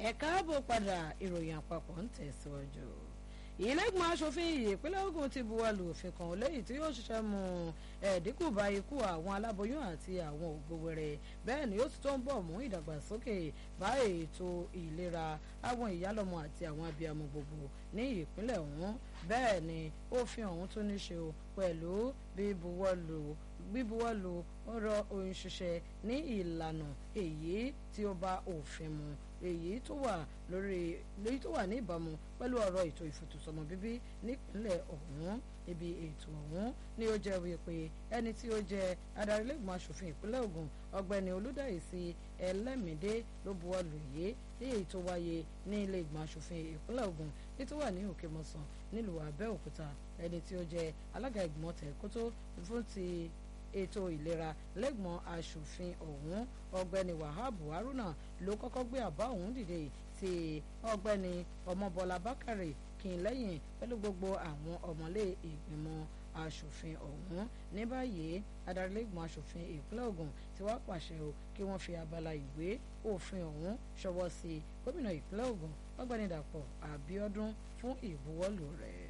ẹ káàbọ̀ padà ìròyìn àpapọ̀ ń tẹ̀síwájú ìlẹ́gbọ̀n aṣòfin ìpínlẹ̀ Ògùn ti buwọ́lù òfin kan lẹ́yìn tí yóò ṣiṣẹ́ mú ẹ̀ẹ́dínkù bá ikú àwọn aláboyún àti àwọn ògbówẹrẹ bẹ́ẹ̀ ni ó ti tó ń bọ̀ mú ìdàgbàsókè bá ètò ìlera àwọn ìyálọ́mọ àti àwọn abiyamọ gbogbo ní ìpínlẹ̀ ọ̀hún bẹ́ẹ̀ ni òfin ọ̀hún tún ní ṣe pẹ̀lú bíbuwọ́lù bíbuwọ́lù ọ̀rọ̀ òun ṣiṣẹ́ ní ìlànà èyí tí ó bá òfin mu èyí tó wà lórí èyí tó wà ní ìbámu pẹ̀lú ọ̀rọ̀ ètò ìfètòsọ́mọ bíbí nípínlẹ̀ ọ̀hún ibi ètò ọ̀hún ni ó jẹ́ wípé ẹni tí ó jẹ́ adarí lẹ́gbọ̀n aṣòfin ìpínlẹ̀ Ògùn ọ̀gbẹ́ni Olúdáìsí Ẹlẹ́mìdé ló buwọ́lù yìí ní èyí tó wáyé ní ilé ìgbọ̀n aṣòfin ìpínlẹ̀ Ògùn ní tó wà ní Òkèmọ̀sán nílùú Abẹ́òkúta ẹni tí ó jẹ́ alága ìgbìmọ̀ tẹ̀kótó fún ti ètò ìlera lẹ́gbọ̀n aṣòfin ọ̀hún ọ̀gbẹ́ni Wahab Haruna ló kọ́kọ́ gbé àbá ọ̀hún dìde tí ọ̀gbẹ́ni Ọmọbọ́lá Bákàrè kí n lẹ́yìn pẹ̀lú gbogbo àwọn ọmọlé ìgbìmọ̀ aṣòfin ọ̀hún ní báyìí adarí lẹ́gbọ̀n aṣòfin ìpínlẹ̀ Ògùn ti wá pàṣẹ o kí wọ́n fi abala ìwé òfin ọ̀hún ṣọwọ́ sí gómìnà ìpínlẹ̀ Ògùn ọ̀gbẹ́ni Dàpọ̀ Àbíọ́dún fún ìbuwọ́lù rẹ̀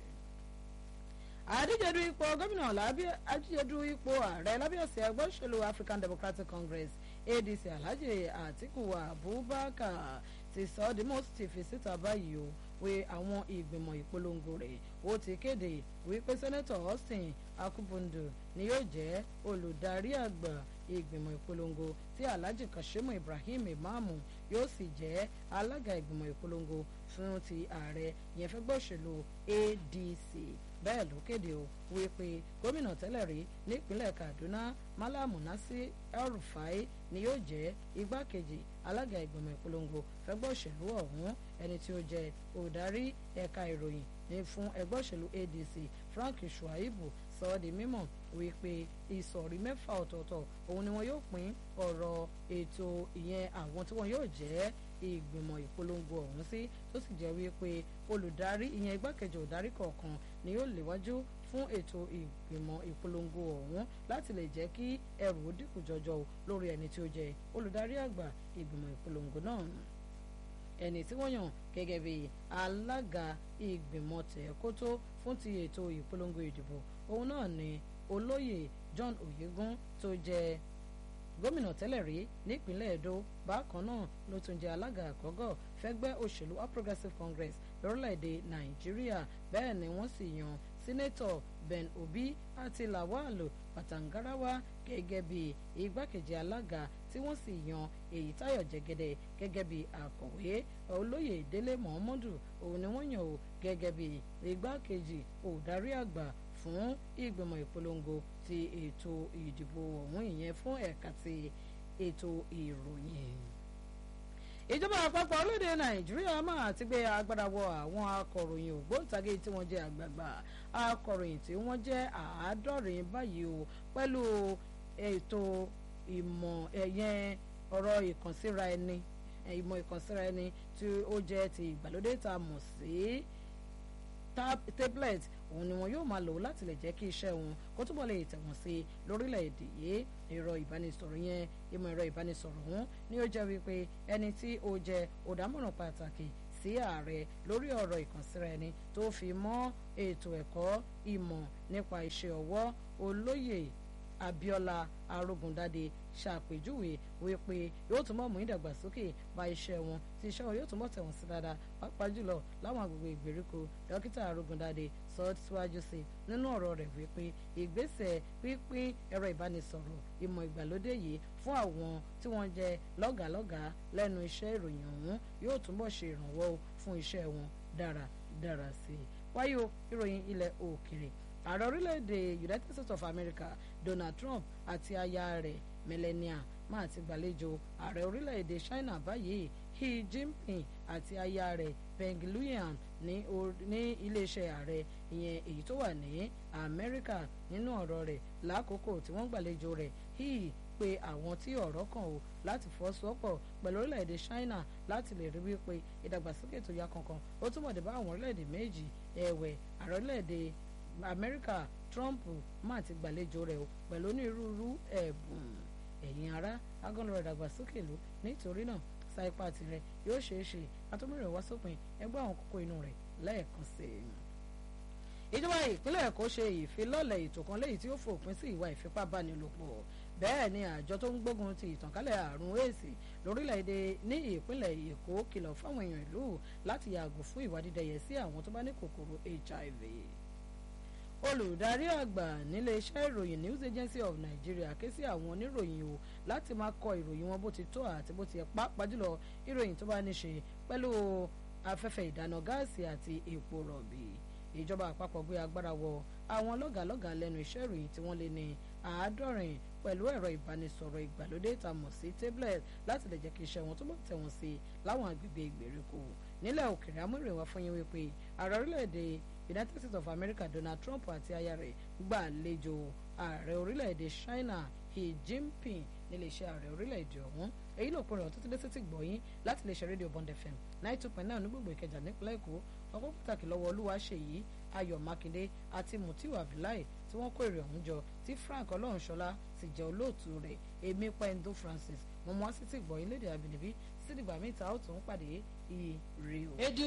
àdíjedu ipò gómìnà àdíjedu ipò ààrẹ lábẹ́ àsíá ẹgbẹ́ òṣèlú African Democratic Congress ADC Alhaji Atiku Abubakar ti sọ ọ́ di mọ́ ti fi síta báyìí o pé àwọn ìgbìmọ̀ ìpolongo rẹ̀ ó ti kéde wípé sẹ́nẹ́tọ̀ Austin Akubundu ni yóò jẹ́ olùdarí àgbà ìgbìmọ̀ ìpolongo tí Alhaji Kashimu Ibrahim Imamu yóò sì jẹ́ alága ìgbìmọ̀ ìpolongo fún ti ààrẹ yẹn fẹ́ gbọ́ òṣèlú ADC bẹ́ẹ̀ ló kéde o wípé gómìnà tẹ́lẹ̀ rí nípínlẹ̀ Kaduna Malam Nasir El-Rufai ni yóò jẹ́ igbákejì alága ìgbìmọ̀ ìpolongo fẹ́gbẹ́ òṣèlú ọ̀hún ẹni tí ó jẹ́ olùdarí ẹ̀ka ìròyìn ní fún ẹgbẹ́ òṣèlú ADC Frank Shuaibu sọ ọ́ di mímọ̀ wípé ìsọ̀rí mẹ́fà ọ̀tọ̀ọ̀tọ̀ òun ni wọn yóò pín ọ̀rọ̀ ètò ìyẹn àwọn tí wọn yóò jẹ́ ìgbìmọ̀ ìpolongo ọ̀hún sí tó sì jẹ́ wípé olùdarí ìyẹn igbákejì olùdarí kọ̀ọ̀kan ni yóò léwájú fún ètò ìgbìmọ̀ ìpolongo ọ̀hún láti lè jẹ́ kí ẹrù ó dínkù jọjọ lórí ẹni tí ó jẹ́ olùdarí àgbà ìgbìmọ̀ ìpolongo náà ẹni tí wọ́n yàn gẹ́gẹ́ bí alága ìgbìmọ̀ tẹ̀kótó fún ti ètò ìpolongo ìdìbò òun náà ni olóyè John Oyegun tó jẹ́ gómìnà tẹ́lẹ̀ rí nípínlẹ̀ Edo bákan náà ló tún jẹ́ alága àkọ́gọ́ fẹ́gbẹ́ òṣèlú All Progressives Congress lórílẹ̀‐èdè Nàìjíríà bẹ́ẹ̀ ni wọ́n sì yan sínétọ̀ Ben Obi àti Lawal Patangarawa gẹ́gẹ́ bí igbákejì alága tí wọ́n sì yan Èyítáyọ̀ Jẹ́gẹ́dẹ́ gẹ́gẹ́ bí akọ̀wé olóyè Délé Mohammadu òun ni wọ́n yàn ó gẹ́gẹ́ bí igbákejì òdarí àgbà fún ìgbìmọ̀ ìpolongo ti ètò ìdìbò ọ̀hún ìyẹn fún ẹ̀ka ti ètò ìròyìn. ìjọba àpapọ̀ orílẹ̀-èdè nàìjíríà máa ti gbé agbára wọ àwọn akọ̀ròyìn ògbóǹtagì tí wọ́n jẹ́ àgbààgbà akọ̀ròyìn tí wọ́n jẹ́ àádọ́rin báyìí o pẹ̀lú ètò ìmọ̀ ẹ̀yẹn ọ̀rọ̀ ìkànsíra ẹni ìmọ̀ ìkànsíra ẹni tí ó jẹ́ ti ìgbàlódé tá a mọ̀ sí tablet òun ni wọn yóò máa lò láti lè jẹ́ kí iṣẹ́ wọn kó túbọ̀ lè tẹ̀wọ̀n sí i lórílẹ̀‐èdè yìí ẹ̀rọ ìbánisọ̀rọ̀ yẹn ìmọ̀ ẹ̀rọ ìbánisọ̀rọ̀ ọ̀hún ni ó jẹ́ wípé ẹni tí ó jẹ́ òdámọ̀ràn pàtàkì sí ààrẹ lórí ọ̀rọ̀ ìkànsíra ẹni tó fi mọ́ ètò ẹ̀kọ́ ìmọ̀ nípa iṣẹ́ ọwọ́ olóyè Abíọ́lá Arógundádé ṣàpèjúwe wípé yóò túnbọ̀ mú ìdàgbàsókè bá iṣẹ́ wọn tí iṣẹ́ wọn yóò túnbọ̀ tẹ̀wọ̀n sí dáadáa pàápàá jùlọ láwọn agbègbè ìgbèríko dókítà Arógundádé sọ síwájú sí nínú ọ̀rọ̀ rẹ̀ wípé ìgbésẹ̀ pínpín ẹ̀rọ ìbánisọ̀rọ̀ ìmọ̀ ìgbàlódé yìí fún àwọn tí wọ́n jẹ́ lọ́gàálọ́gàá lẹ́nu iṣẹ́ ìròyìn ọ̀hún yóò túnbọ̀ ṣe ìrànwọ́ fún iṣẹ́ wọn dáradára sí i wáyé o ìròyìn ilẹ̀ òkèrè ààrẹ orílẹ̀-èdè United States of America Donald Trump àti aya rẹ̀ Melania máa ti gbàlejò ààrẹ orílẹ̀-èdè China báyìí Xi Jinping àti aya rẹ̀ Peng Luyuan ní iléeṣẹ́ ààrẹ ìyẹn èyí tó wà ní Amẹ́ríkà nínú ọ̀rọ̀ rẹ̀ lákòókò tí wọ́n gbàlejò rẹ̀ Xi pé àwọn tí ọ̀rọ̀ kàn ó láti fọ́sọ́pọ̀ pẹ̀lú orílẹ̀-èdè China láti lè rí wípé ìdàgbàsókè tó yá kankan ó túnbọ̀ dé bá àwọn orílẹ̀-èdè méjì ẹ̀wẹ̀ ààrẹ orílẹ̀-èdè Amẹ́ríkà Trump máa ti gbàlejò rẹ̀ o pẹ̀lú onírúurú ẹ̀bùn ẹ̀yin ará agọ́nrọ̀ ìdàgbàsókè ló nítorí náà sa ipá tirẹ̀ yóò ṣeé ṣe àtúmọ̀rẹ̀ wá sópin ẹgbẹ́ àwọn kókó inú rẹ̀ lẹ́ẹ̀kan sí i ìjọba ìpínlẹ̀ èkó ṣe ìfilọ́lẹ̀ ètò kan léyìí tí ó fòpin sí ìwà ìfipábánilòpọ̀ bẹ́ẹ̀ ni àjọ tó ń gbógun ti ìtànkálẹ̀ àrùn èsì lórílẹ̀‐èdè ní ìpínlẹ̀ èkó kìlọ̀ fáwọn èèyàn ìlú láti yàgò fún ìwà dídẹ̀yẹ sí àwọn tó bá ní kòkòrò hiv olùdarí àgbà nílé iṣẹ́ ìròyìn news agency of nigeria ké sí àwọn oníròyìn o láti máa kọ ìròyìn wọn bó ti tó àti bó ti yẹ pàápàá jùlọ ìròyìn tó bá ní ṣe pẹ̀lú afẹ́fẹ́ ìdáná gáàsì àti epo rọ̀bì ìjọba àpapọ̀ gbé agbára wọ àwọn lọ́gàlọ́gà lẹ́nu iṣẹ́ ìròyìn tí wọ́n lé ní àádọ́rin pẹ̀lú ẹ̀rọ ìbánisọ̀rọ̀ ìgbàlódé tá a mọ̀ sí tablet láti lè jẹ́ kí iṣẹ́ wọn túbọ̀ tẹ̀wọ̀n sí láwọn agbègbè ìgbèríko nílẹ̀ òkèèrè amúrèwá fún yín wípé ààrẹ orílẹ̀-èdè United States of America Donald Trump àti aya rẹ̀ gbàlejò ààrẹ orílẹ̀-èdè China Xi Jinping nílé iṣẹ́ ààrẹ orílẹ̀-èdè ọ̀hún èyí ló pinnu ọ̀tún tó dé sétí gbọ̀yìn láti lè ṣe rédíò Bond FM ninety two point nine ní gbogbo Ìkẹjà nípínlẹ̀ Èkó ọkọ̀ pàtàkì lọ́wọ́ Olúwaṣèyí Ayọ̀ Mákindé àti Mutiu Abdullahi tí wọ́n kó èrè ọ̀hún jọ tí Frank Ọlọ́runṣọlá sì jẹ́ olóòtú rẹ̀ èmi Pendo Francis mo mọ́ sí ti gbọ̀yìn lédè àbínibí títí dìgbà míì ta ó tún pàdé ire o.